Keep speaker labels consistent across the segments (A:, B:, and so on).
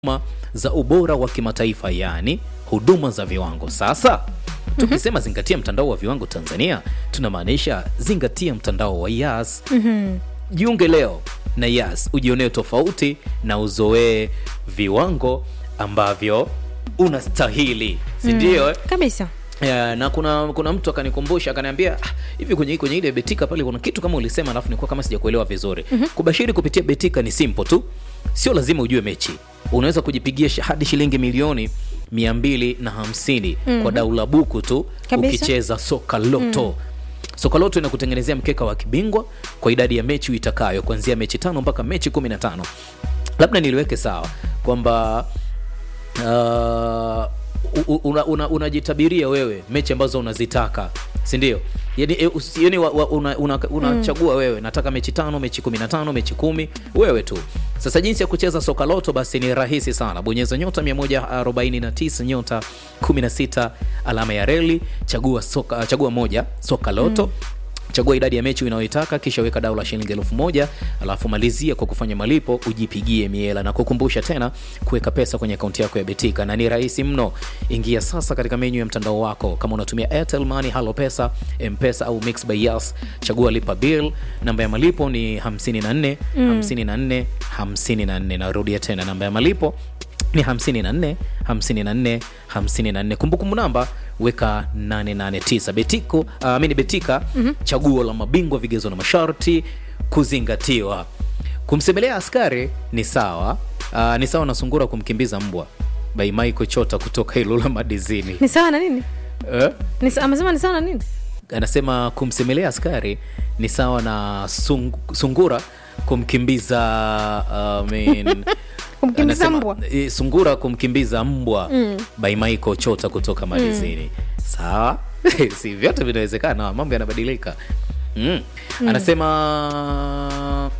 A: huduma za ubora wa kimataifa, yaani huduma za viwango. Sasa tukisema zingatia mtandao wa viwango Tanzania, tunamaanisha zingatia mtandao wa Yas. Jiunge leo na Yas ujionee tofauti na uzoee viwango ambavyo unastahili, si ndio? eh?
B: kabisa
A: Yeah, na kuna kuna mtu akanikumbusha akaniambia "Ah, hivi kwenye kwenye ile betika pale kuna kitu kama ulisema, alafu nilikuwa kama sijakuelewa vizuri. Kubashiri kupitia betika ni simple tu, sio lazima ujue mechi. Unaweza kujipigia shi- hadi shilingi milioni mia mbili na hamsini kwa dau la buku tu
B: Kabisa.
A: ukicheza soka loto. Soka loto inakutengenezea mkeka wa kibingwa kwa idadi ya mechi uitakayo kuanzia mechi tano mpaka mechi kumi na tano. Labda niliweke sawa kwamba uh, u- una- una- unajitabiria wewe mechi ambazo unazitaka si ndio yani, e, usi- yani wa- wa- una- una- unachagua wewe nataka mechi tano mechi kumi na tano mechi kumi wewe tu sasa jinsi ya kucheza soka loto basi ni rahisi sana bonyeza nyota 149 nyota 16 alama ya reli chagua soka, chagua moja soka loto chagua idadi ya mechi unayoitaka kisha weka dau la shilingi elfu moja alafu malizia kwa kufanya malipo ujipigie miela na kukumbusha tena kuweka pesa kwenye akaunti yako ya betika na ni rahisi mno ingia sasa katika menyu ya mtandao wako kama unatumia airtel money halo pesa mpesa au mix by yas chagua lipa bill namba ya malipo ni 54 54 54 narudia tena namba ya malipo ni 54 54 54 kumbukumbu namba weka 889 betiko uh, mini betika chaguo la mabingwa vigezo na masharti kuzingatiwa kumsemelea askari ni sawa uh, ni sawa na sungura kumkimbiza mbwa by Michael Chota kutoka Ilula Madizini
B: ni sawa na nini
A: eh?
B: Ni sa- amesema ni sawa na nini
A: anasema kumsemelea askari ni sawa na sung, sungura kumkimbiza uh, I mean,
B: Kumkimbiza
A: anasema,
B: mbwa?
A: eh, sungura kumkimbiza mbwa by Michael Chota kutoka Madizini sawa si vyote vinawezekana mambo yanabadilika mm. anasema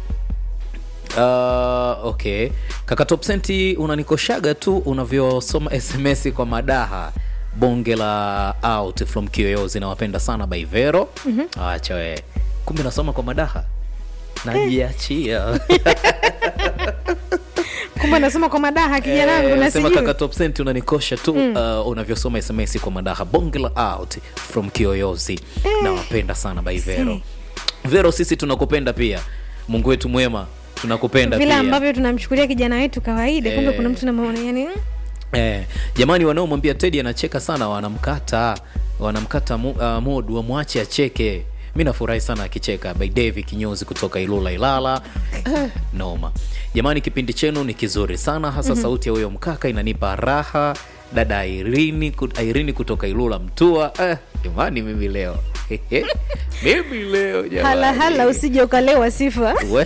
A: Uh, okay kaka top senti unanikoshaga tu unavyosoma sms kwa madaha bonge la out from kiyoyozi nawapenda sana baivero mm-hmm. acha we kumbe nasoma kwa madaha najiachia
B: kumbe nasoma kwa madaha kijana wangu na
A: sema
B: sijui
A: kaka top senti unanikosha tu uh, unavyosoma sms kwa madaha bonge la out from kiyoyozi nawapenda sana baivero
B: See.
A: vero sisi tunakupenda pia mungu wetu mwema tunakupenda
B: vile
A: pia
B: ambavyo tunamchukulia kijana wetu kawaida kumbe
A: Eh.
B: kuna mtu namaona yani mm,
A: Eh, jamani wanaomwambia Teddy anacheka sana wanamkata wanamkata mu, uh, mood wamwache acheke. Mi nafurahi sana akicheka. By David Kinyozi kutoka Ilula Ilala. Eh, noma jamani, kipindi chenu ni kizuri sana hasa sauti ya huyo mkaka inanipa raha. Dada Irini, ku- Irini kutoka Ilula Mtua. Eh, jamani mimi leo mimi leo jamani.
B: hala hala usije ukalewa sifa
A: We-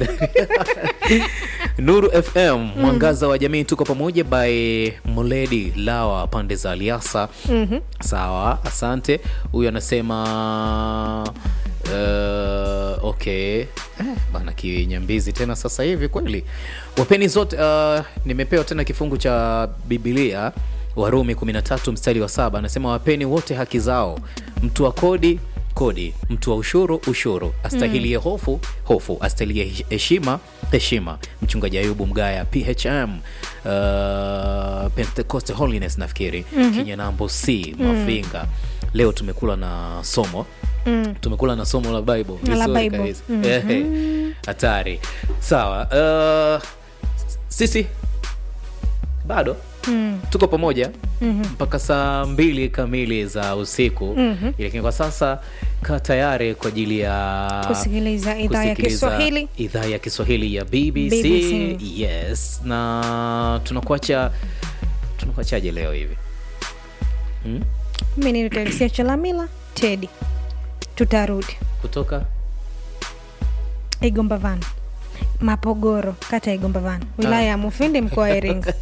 A: Nuru FM mwangaza wa jamii, tuko pamoja by Moledi Lawa pande za Aliasa. Sawa, asante. Huyu anasema uh, okay eh, bana kinyambizi tena sasa hivi kweli. Wapeni zote uh, nimepewa tena kifungu cha Biblia Warumi 13 mstari wa saba anasema wapeni wote haki zao, mtu wa kodi kodi, mtu wa ushuru ushuru, astahilie hofu hofu, astahilie heshima heshima. Mchungaji Ayubu Mgaya PHM uh, Pentecost Holiness nafikiri Kinyanambo C Mafinga. Leo tumekula na somo
B: mm.
A: tumekula na somo la Bible
B: La
A: Vizuri
B: Bible.
A: kabisa. Ehe. hatari sawa uh, sisi bado
B: Mm.
A: tuko pamoja mpaka saa mbili kamili za usiku lakini kwa sasa kaa tayari kwa ajili ya
B: kusikiliza idhaa ya
A: kusikiliza
B: kiswahili
A: idhaa ya kiswahili ya BBC.
B: BBC.
A: yes na tunakuacha tunakuachaje leo hivi hmm?
B: mimi ni Teresia Chalamila Tedi tutarudi
A: kutoka
B: Igombavan Mapogoro kata ya Igombavan wilaya ya Mufindi mkoa wa Iringa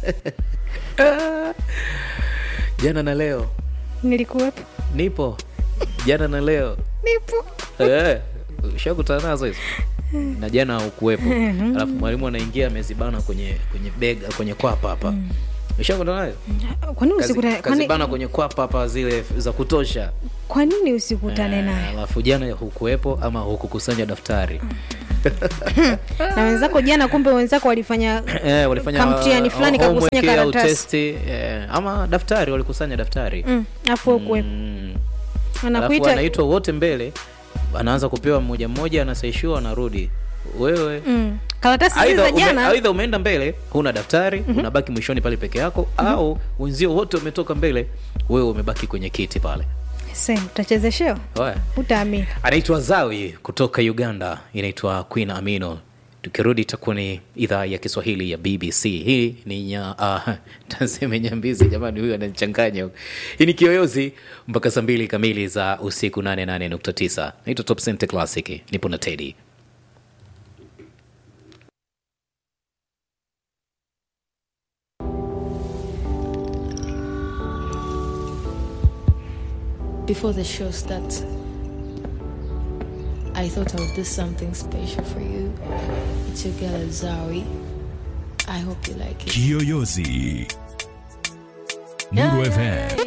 A: jana na leo
B: nilikuwepo
A: nipo jana na leo
B: nipo
A: Eh, ushakutana nazo hizo na jana ukuwepo alafu mwalimu anaingia amezibana kwenye kwenye bega kwenye kwapa hapa ushakutana nayo
B: kwa nini
A: Kazi-
B: usikutane kwa
A: kazibana
B: nini-
A: kwenye kwapa hapa zile za kutosha
B: kwa nini usikutane
A: Eh,
B: naye
A: alafu jana hukuwepo ama hukukusanya daftari
B: na wenzako jana kumbe wenzako walifanya
A: eh, walifanya
B: Kamtihani
A: uh,
B: fulani
A: homework
B: kakusanya
A: au
B: karatasi.
A: testi, eh, ama daftari walikusanya daftari
B: mm, afu ukuwepo
A: Mm. alafu
B: anakuita
A: anaitwa wote mbele anaanza kupewa mmoja mmoja anasaishiwa anarudi wewe
B: mm, karatasi hizi
A: aidha
B: za
A: ume,
B: jana
A: aidha umeenda mbele huna daftari unabaki mwishoni pale peke yako au wenzio wote wametoka mbele wewe umebaki kwenye kiti pale
B: se utachezeshewa
A: Oya.
B: utaamini
A: anaitwa zawi kutoka uganda inaitwa queen amino tukirudi itakuwa ni idhaa ya kiswahili ya bbc hii ni nya uh, taseme nyambizi jamani huyu ananichanganya hii ni kiyoyozi mpaka saa mbili kamili za usiku 88.9 naitwa top Center classic nipo na tedi
C: Before the show starts, I thought I would do something special for you. It's your girl Azari. I hope you like it.
D: Kiyoyozi. Nuru FM